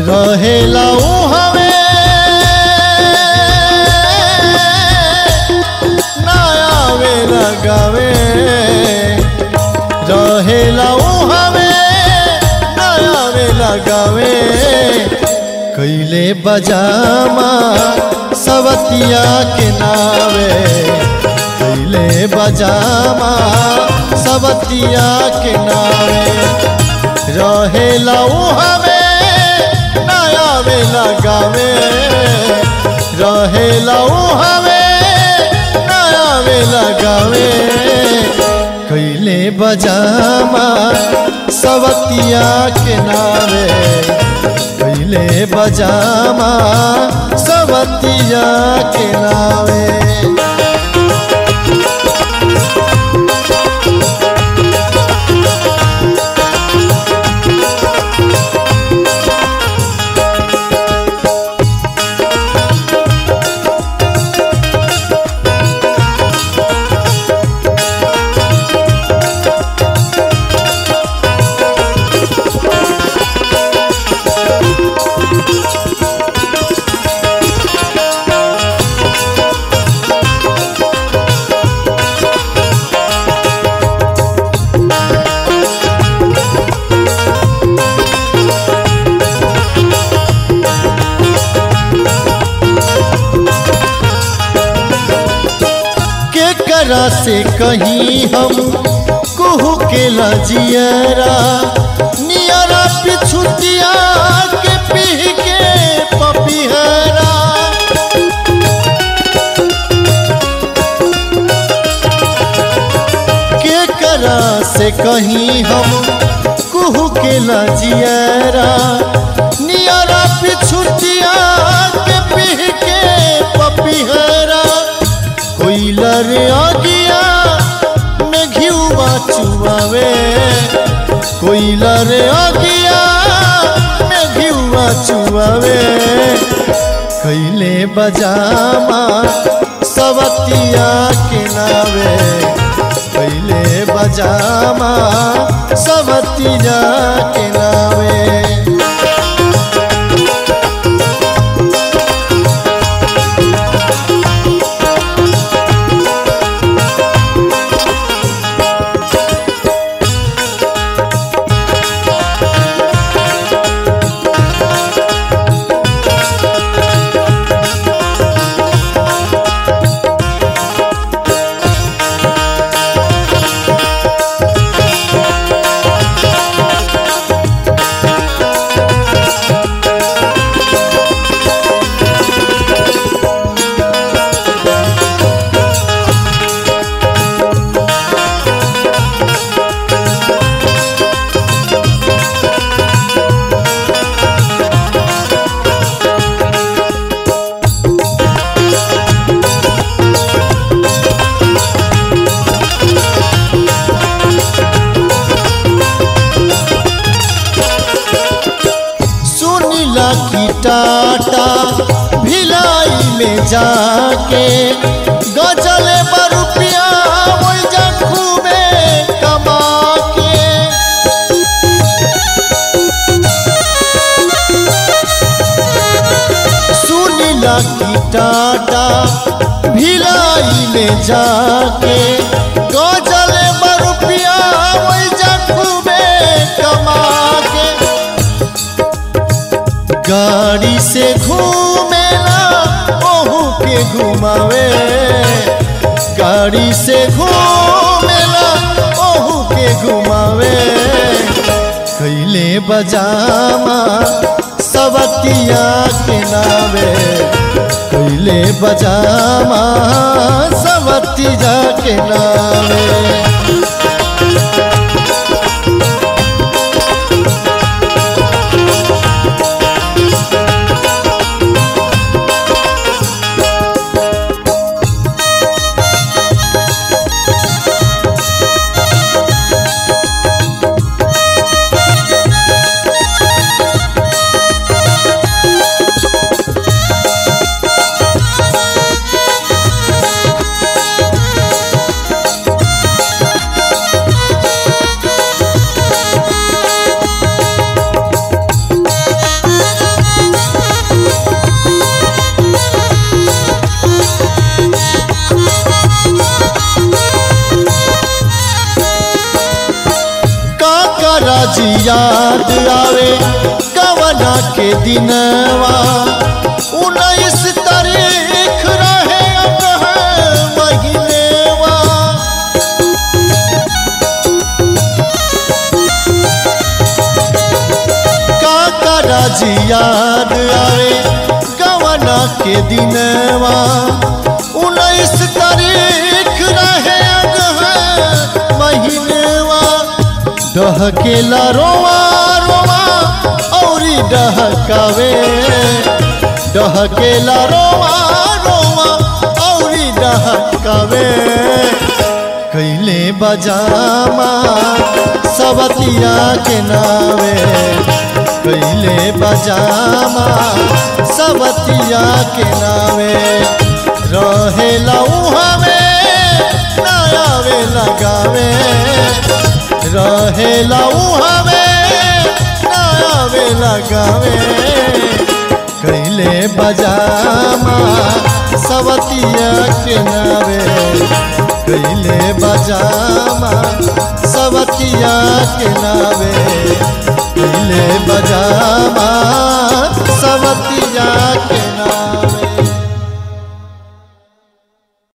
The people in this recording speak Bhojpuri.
रहेला हवे ना आवे लगावे रहेला हवे ना आवे लगावे कैले बजामा सवतिया के नावे कैले बजामा सवतिया के नावे रहेला हवे ना आवे लगावे रहेला हवे ना आवे लगावे कैले बजामा सवतिया के नावे कैले बजामा सवतिया के नावे के करा से कहीं हम कुहू के लजियरा नियरा पिछुतिया के पी के पपिहरा के करा से कहीं हम कुहू के लजियरा नियरा पिछुतिया के पी के पपिहरा कोइलर आगिया में घिउवा चुआवे कोइलर आगिया में घिउवा चुआवे कैले बजामा सवतिया के नावे कैले बजामा सवतिया के नावे सुनीला की टाटा भिलाई में जाके गजल बरुपिया वही जखू में कमा के सुनीला की टाटा भिलाई में जाके गजल बरुपिया वही जखू में कमा के गाड़ी से घूमेला ओहू के घुमावे गाड़ी से घूमेला ओहू के घुमावे कैले बजामा सवतिया के नावे कैले बजामा सवतिया के नावे याद आवे कवना के दिनवा उन्नीस तारीख रहे अगहन महीनेवा काका राजी याद आवे कवना के दिनवा उन्नीस तारीख रहे अगहन महीनेवा डहकेला रोवा रोवा औरी डहकावे डहकेला रोवा रोवा औरी डहकावे कैले बजामा सवतिया के नावे कैले बजामा सवतिया के नावे रहेला उहावे नयावे लगावे रहेला उहावे नयावे लगावे कैले बजामा सवतिया के नावे कैले बजामा सवतिया के नावे कैले बजामा सवतिया के नावे